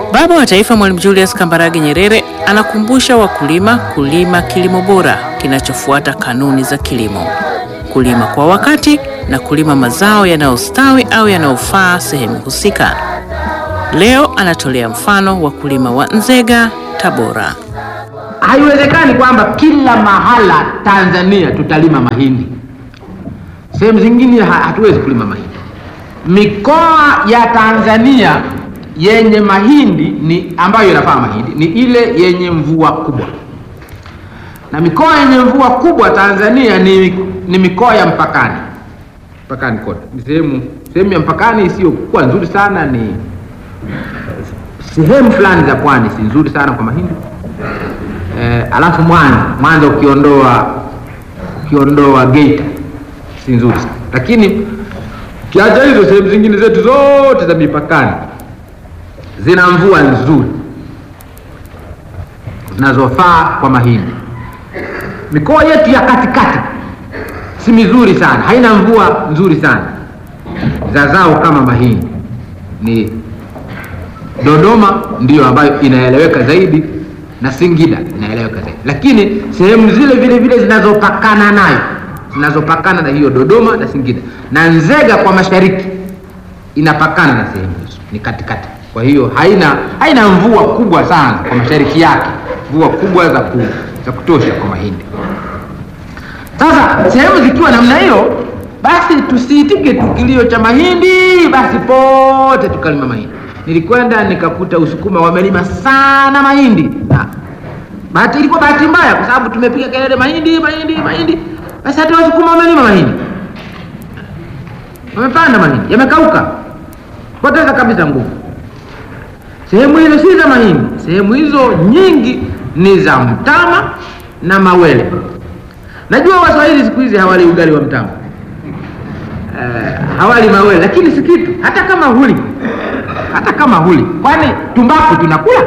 Baba wa Taifa Mwalimu Julius Kambarage Nyerere anakumbusha wakulima kulima kilimo bora kinachofuata kanuni za kilimo, kulima kwa wakati na kulima mazao yanayostawi au yanayofaa sehemu husika. Leo anatolea mfano wakulima wa Nzega, Tabora. Haiwezekani kwamba kila mahala Tanzania tutalima mahindi, sehemu zingine ha- hatuwezi kulima mahindi. Mikoa ya Tanzania yenye mahindi ni ambayo inafaa mahindi ni ile yenye mvua kubwa, na mikoa yenye mvua kubwa Tanzania ni, ni mikoa ya mpakani mpakani kote, ni sehemu sehemu ya mpakani isiyokuwa nzuri sana, ni sehemu fulani za pwani si nzuri sana kwa mahindi eh, alafu Mwanza Mwanza ukiondoa ukiondoa Geita si nzuri sana, lakini ukiacha hizo sehemu zingine zetu zote za mipakani zina mvua nzuri zinazofaa kwa mahindi. Mikoa yetu ya katikati si mizuri sana, haina mvua nzuri sana za zao kama mahindi. Ni Dodoma ndiyo ambayo inaeleweka zaidi na Singida inaeleweka zaidi, lakini sehemu zile vile vile zinazopakana nayo zinazopakana na hiyo Dodoma na Singida na Nzega kwa mashariki inapakana na sehemu hizo, ni katikati. Kwa hiyo haina haina mvua kubwa sana kwa mashariki yake, mvua kubwa za, ku, za kutosha kwa mahindi. Sasa sehemu zikiwa namna hiyo, basi tusiitike tu kilio cha mahindi, basi pote tukalima mahindi. Nilikwenda nikakuta Usukuma wamelima sana mahindi. Na bahati ilikuwa bahati mbaya, kwa sababu tumepiga kelele mahindi, mahindi, mahindi, basi hata Wasukuma wamelima mahindi, wamepanda mahindi, yamekauka, poteza kabisa nguvu. Sehemu hizo si za mahindi, sehemu hizo nyingi ni za mtama na mawele. Najua Waswahili siku hizi hawali ugali wa mtama eh, hawali mawele, lakini si kitu, hata kama huli, hata kama huli, kwani tumbaku tunakula.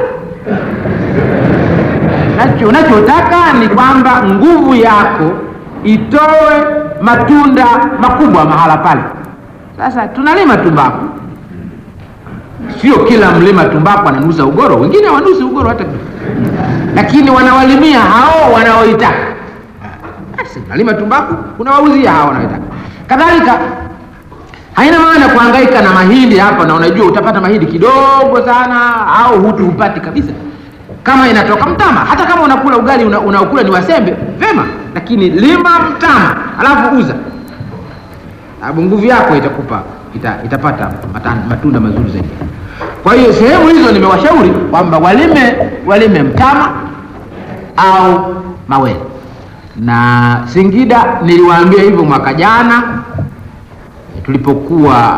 Nacho unachotaka ni kwamba nguvu yako itoe matunda makubwa mahala pale. Sasa tunalima tumbaku, sio kila mlima tumbaku ananusa ugoro, wengine hawanusi ugoro hata kidogo, lakini wanawalimia hao wanaoitaka basi nalima tumbaku unawauzia hawa wanaotaka. Kadhalika haina maana kuhangaika na mahindi hapa, na unajua utapata mahindi kidogo sana au hutu hupati kabisa, kama inatoka mtama. Hata kama unakula ugali una, unaokula ni wasembe vema, lakini lima mtama alafu uza, sababu nguvu yako itakupa ita, itapata matan, matunda mazuri zaidi. Kwa hiyo sehemu hizo nimewashauri kwamba walime walime mtama au mawele na Singida niliwaambia hivyo mwaka jana tulipokuwa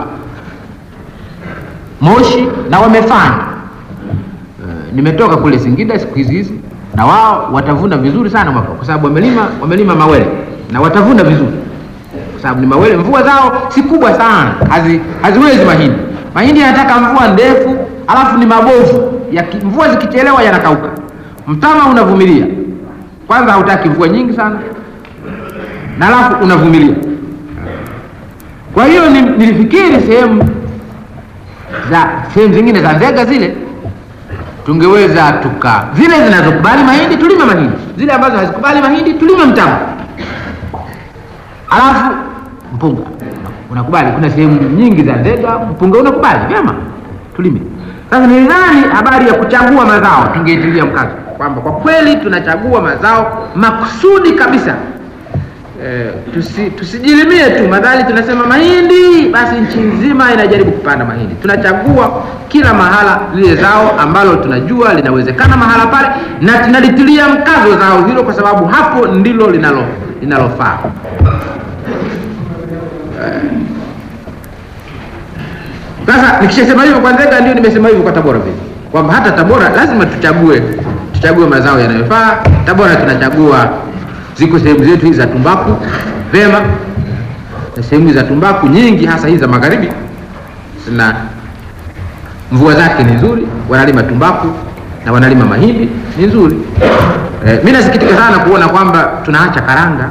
Moshi na wamefanya. E, nimetoka kule Singida siku hizi hizi na wao watavuna vizuri sana mwaka kwa sababu wamelima wamelima mawele na watavuna vizuri kwa sababu ni mawele, mvua zao si kubwa sana, hazi, haziwezi mahindi. Mahindi yanataka mvua ndefu, alafu ni mabovu ya, mvua zikichelewa yanakauka. Mtama unavumilia kwanza hautaki mvua nyingi sana na alafu unavumilia. Kwa hiyo ni, nilifikiri sehemu za sehemu zingine za Nzega zile tungeweza tuka zile zinazokubali mahindi tulime mahindi, zile ambazo hazikubali mahindi tulime mtama, alafu mpunga unakubali. Kuna sehemu nyingi za Nzega mpunga unakubali vyema, tulime. Sasa nilidhani habari ya kuchagua mazao tungeitilia mkazo kwamba kwa kweli tunachagua mazao makusudi kabisa. E, tusi, tusijilimie tu madhali tunasema mahindi basi nchi nzima inajaribu kupanda mahindi. Tunachagua kila mahala lile zao ambalo tunajua linawezekana mahala pale, na tunalitilia mkazo zao hilo, kwa sababu hapo ndilo linalo linalofaa. Sasa nikishasema hivyo kwa Nzega, ndio nimesema hivyo kwa Tabora vile kwamba hata Tabora lazima tuchague tuchague mazao yanayofaa. Tabora tunachagua, ziko sehemu zetu hizi za tumbaku vema, na sehemu za tumbaku nyingi, hasa hizi za magharibi, zina mvua zake ni nzuri, wanalima tumbaku na wanalima mahindi ni nzuri. E, mi nasikitika sana kuona kwamba tunaacha karanga,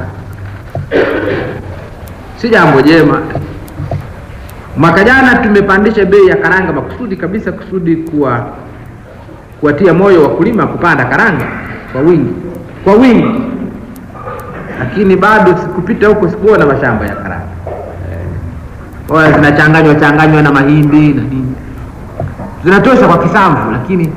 si jambo jema. Mwaka jana tumepandisha bei ya karanga makusudi kabisa, kusudi kuwa kuwatia moyo wakulima kupanda karanga kwa wingi kwa wingi, lakini bado sikupita huko sikuona mashamba ya karanga eh, zinachanganywa changanywa na mahindi na nini, zinatosha kwa kisamvu, lakini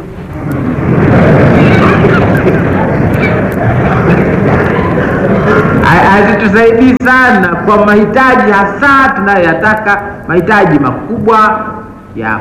hazitusaidii sana kwa mahitaji hasa tunayoyataka, mahitaji makubwa ya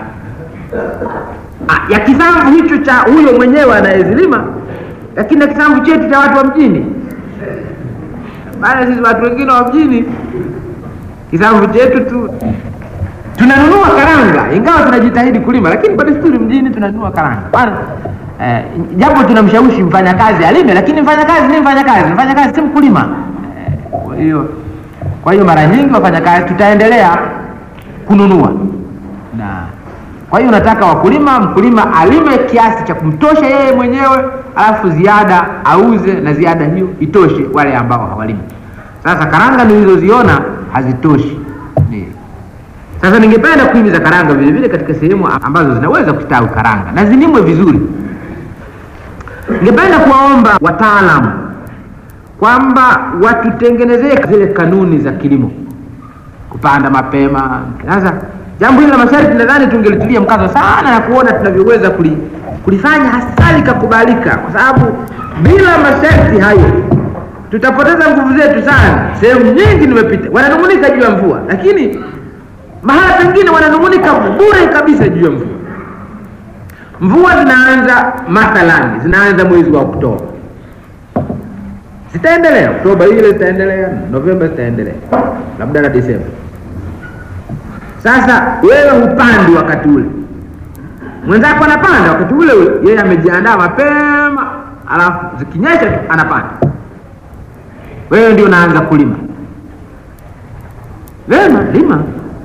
ya kisamvu hicho cha huyo mwenyewe anayezilima, lakini na kisamvu chetu cha watu wa mjini. Maana sisi watu wengine wa mjini kisamvu chetu tu tunanunua karanga, ingawa tunajitahidi kulima, lakini kwa desturi mjini tunanunua karanga bwana. Eh, japo tunamshawishi mfanyakazi alime, lakini mfanyakazi ni mfanyakazi, mfanyakazi si mkulima. Kwa hiyo kwa hiyo mara nyingi wafanyakazi tutaendelea kununua na kwa hiyo nataka wakulima, mkulima alime kiasi cha kumtosha yeye mwenyewe, alafu ziada auze na ziada hiyo itoshe wale ambao hawalimi. Sasa karanga nilizoziona hazitoshi. Ni. Sasa ningependa kuhimiza karanga vile vile katika sehemu ambazo zinaweza kustawi karanga na zilimwe vizuri. Ningependa kuwaomba wataalamu kwamba watutengenezee zile kanuni za kilimo, kupanda mapema. Sasa jambo hili la masharti nadhani tungelitilia mkazo sana na kuona tunavyoweza kuli, kulifanya hasa likakubalika, kwa sababu bila masharti hayo tutapoteza nguvu zetu sana. Sehemu nyingi nimepita, wananung'unika juu ya mvua, lakini mahala pengine wananung'unika bure kabisa juu ya mvua. Mvua zinaanza mathalani, zinaanza mwezi wa Oktoba, zitaendelea Oktoba ile zitaendelea, Novemba zitaendelea, labda na Desemba. Sasa wewe hupandi wakati ule, mwenzako anapanda wakati ule ule, yeye amejiandaa mapema, alafu zikinyesha tu anapanda, wewe ndio unaanza kulima. Vema, lima,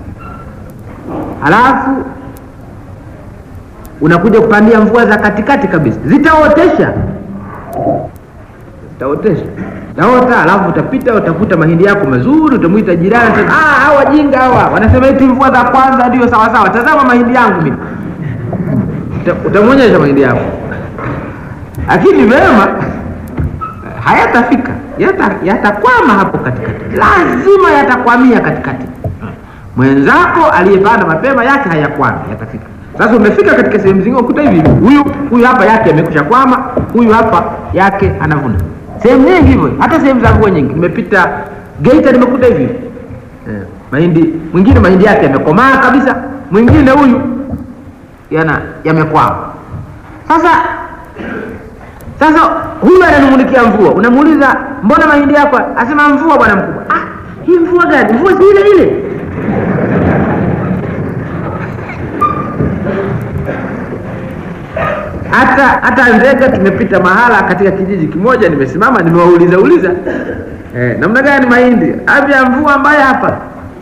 halafu unakuja kupandia mvua za katikati kabisa, zitaotesha zitaotesha taota, alafu utapita utakuta mahindi yako mazuri, utamwita jirani, ah, hawa wajinga hawa wanasema eti mvua za kwanza ndio sawa sawa. Tazama mahindi yangu mimi, utamwonyesha mahindi yako, lakini vema hayatafika, yatakwama hapo katikati, lazima yatakwamia katikati. Mwenzako aliyepanda mapema yake hayakwami, yatafika. Sasa umefika katika sehemu zingine ukuta hivi, huyu huyu hapa yake amekusha kwama, huyu hapa yake anavuna sehemu nyingi hivyo, hata sehemu za mvua nyingi. Nimepita Geita nimekuta hivi eh, mahindi mwingine mahindi yake yamekomaa kabisa, mwingine huyu yana yamekwama. Sasa sasa huyu ananung'unikia mvua, unamuuliza mbona mahindi yako? Asema mvua bwana mkubwa. Ah, hii mvua gani? Mvua si ile ile hata hata Nzega tumepita mahala katika kijiji kimoja, nimesimama nimewauliza uliza eh, namna gani mahindi avya mvua mbaya hapa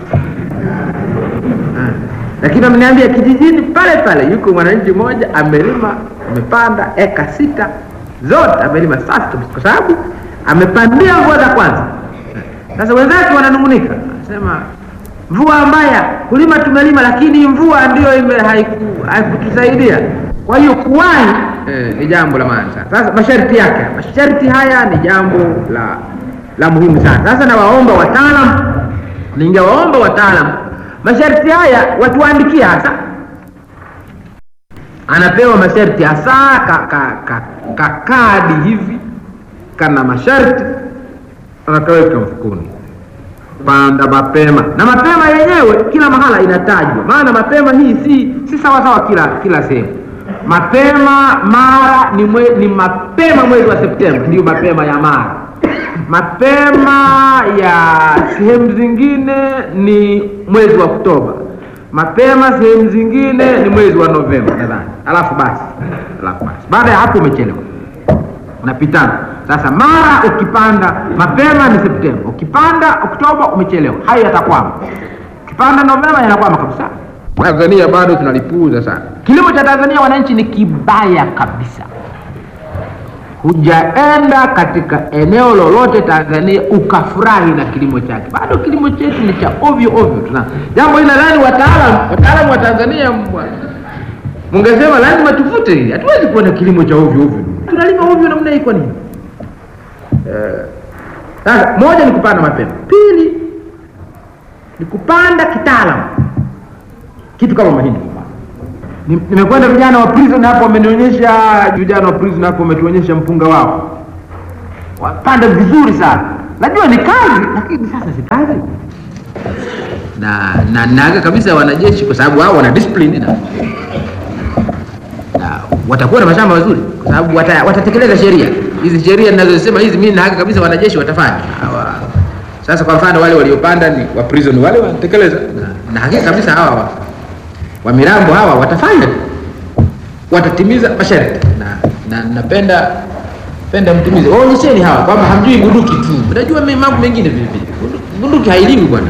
ah. Lakini ameniambia kijijini pale pale yuko mwananchi mmoja amelima, amepanda eka sita zote amelima safi kabisa, kwa sababu amepandia mvua za kwanza. Sasa wenzake wananung'unika, anasema mvua mbaya, kulima tumelima, lakini mvua ndiyo ime haikutusaidia kwa hiyo kuwahi eh, ni jambo la maana sana. Sasa masharti yake, masharti haya ni jambo la la muhimu sana. Sasa nawaomba wataalam, ningewaomba wataalam, masharti haya watuandikia hasa, anapewa masharti hasa ka, ka, ka, ka kadi hivi kana masharti anakaweka mfukoni, panda mapema, na mapema yenyewe kila mahala inatajwa, maana mapema hii si si sawa sawa kila kila sehemu mapema Mara ni, mwe, ni mapema mwezi wa Septemba ndiyo mapema ya Mara. Mapema ya sehemu zingine ni mwezi wa Oktoba. Mapema sehemu zingine ni mwezi wa Novemba nadhani. Alafu basi, alafu basi, baada ya hapo umechelewa, unapitana sasa. Mara ukipanda mapema ni Septemba, ukipanda Oktoba umechelewa, hayo yatakwama. Ukipanda Novemba yanakwama kabisa. Tanzania bado tunalipuuza sana. Kilimo cha Tanzania wananchi ni kibaya kabisa. Hujaenda katika eneo lolote Tanzania ukafurahi na kilimo chake, bado kilimo chetu ni cha ovyo ovyo. Tuna jambo hili, nadhani wataalamu wataalamu wa Tanzania Mungesema lazima tufute hili, hatuwezi kuwa na kilimo cha ovyo ovyo. Tunalima ovyo namna hii kwa nini? Eh, Sasa moja ni kupanda mapema, pili ni kupanda kitaalamu, kitu kama mahindi. Ni- Nimekwenda vijana wa prison hapo, wamenionyesha vijana wa prison hapo, wametuonyesha mpunga wao, wapanda vizuri sana. Najua ni kazi, lakini sasa si kazi na na naga kabisa wanajeshi, kwa sababu wao wana discipline na, na watakuwa na mashamba mazuri, kwa sababu wata, watatekeleza sheria hizi. Sheria ninazosema hizi, mimi naga kabisa wanajeshi watafanya hawa. Sasa kwa mfano wale waliopanda ni wa prison, wale wanatekeleza na, na hakika kabisa hawa wa, wa mirambo hawa watafanya, watatimiza masharti na, na napenda penda mtimize, waonyesheni hawa kwamba hamjui bunduki tu, unajua mi- mambo mengine vile vile. Bundu- Bunduki hailiwi bwana.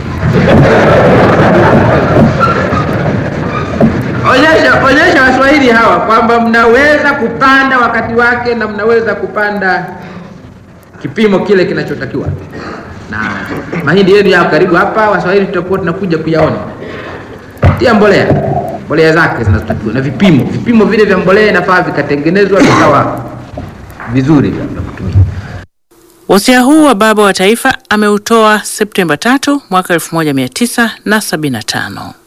Onyesha onyesha Waswahili hawa kwamba mnaweza kupanda wakati wake na mnaweza kupanda kipimo kile kinachotakiwa, na mahindi yenu yao karibu hapa. Waswahili tutakuwa tunakuja kuyaona. Tia mbolea, mbolea zake zinazotakiwa na vipimo. Vipimo vile vya mbolea inafaa vikatengenezwa vikawa vizuri vya vya kutumia. Wasia huu wa baba wa taifa ameutoa Septemba 3 mwaka 1975.